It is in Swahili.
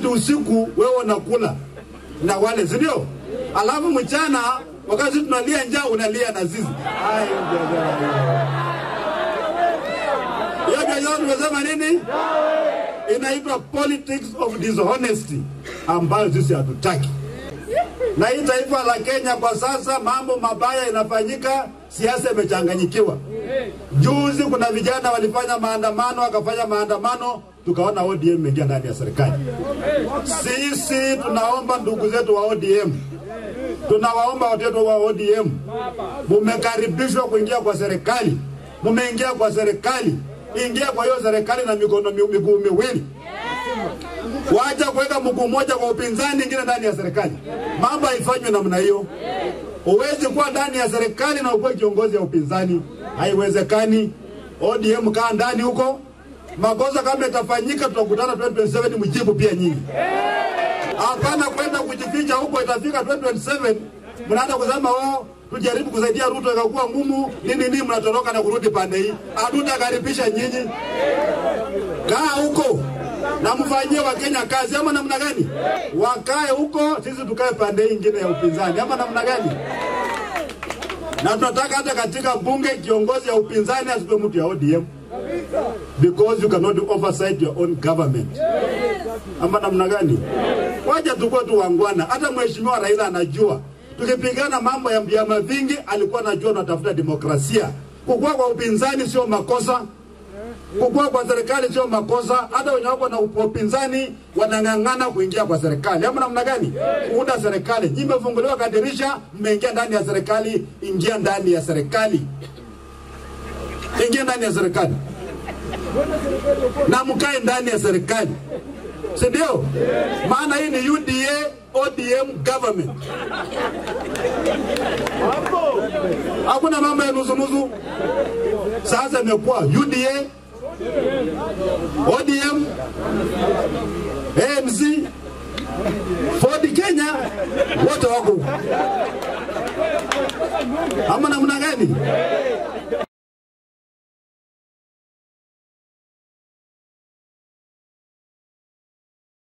usiku wewe unakula na wale, si ndio? Alafu mchana wakati tunalia njaa unalia na sisi. Ai, hiyo biashara tumesema nini? Inaitwa politics of dishonesty ambayo sisi hatutaki. Na hii taifa la Kenya kwa sasa mambo mabaya inafanyika, siasa imechanganyikiwa. Juzi kuna vijana walifanya maandamano, wakafanya maandamano, tukaona ODM imeingia ndani ya serikali. Sisi tunaomba ndugu zetu wa ODM, tunawaomba watoto wa ODM, mumekaribishwa kuingia kwa serikali, mumeingia kwa serikali, ingia kwa hiyo serikali na mikono mi- miguu miwili wacha kuweka mguu mmoja kwa upinzani, ingine ndani ya serikali. Mambo haifanywi namna hiyo. Huwezi kuwa ndani ya serikali na ukuwe kiongozi ya upinzani, haiwezekani. ODM kaa ndani huko, makosa kama itafanyika, tutakutana 2027 mjibu pia nyinyi. Hapana kwenda kujificha huko, itafika 2027 mnaanza kusema oh, tujaribu kusaidia Ruto ikakuwa ngumu nini nini, mnatoroka na kurudi pande hii. Hatutakaribisha nyinyi, kaa huko na mfanyie Wakenya kazi ama namna gani? Wakae huko, sisi tukae pande hii ingine ya upinzani ama namna gani? Na tunataka hata katika bunge kiongozi ya upinzani asipe mtu ya ODM because you cannot oversight your own government ama namna gani? Wacha tukue tu wangwana. Hata mheshimiwa Raila anajua tukipigana mambo ya vyama vingi, alikuwa anajua tunatafuta demokrasia. Kukua kwa upinzani sio makosa, kukua kwa serikali sio makosa. Hata wenye wako na upinzani wanang'ang'ana kuingia kwa serikali, ama namna gani? Kuunda serikali. Nyinyi mmefunguliwa kadirisha, mmeingia ndani ya serikali. Ingia ndani ya serikali, ingia ndani ya serikali na mkae ndani ya serikali, si ndio? Maana hii ni UDA ODM government. Hakuna mambo ya nusu nusu. Sasa imekuwa UDA ODM ANC Ford Kenya wote wako huko. ama namna gani?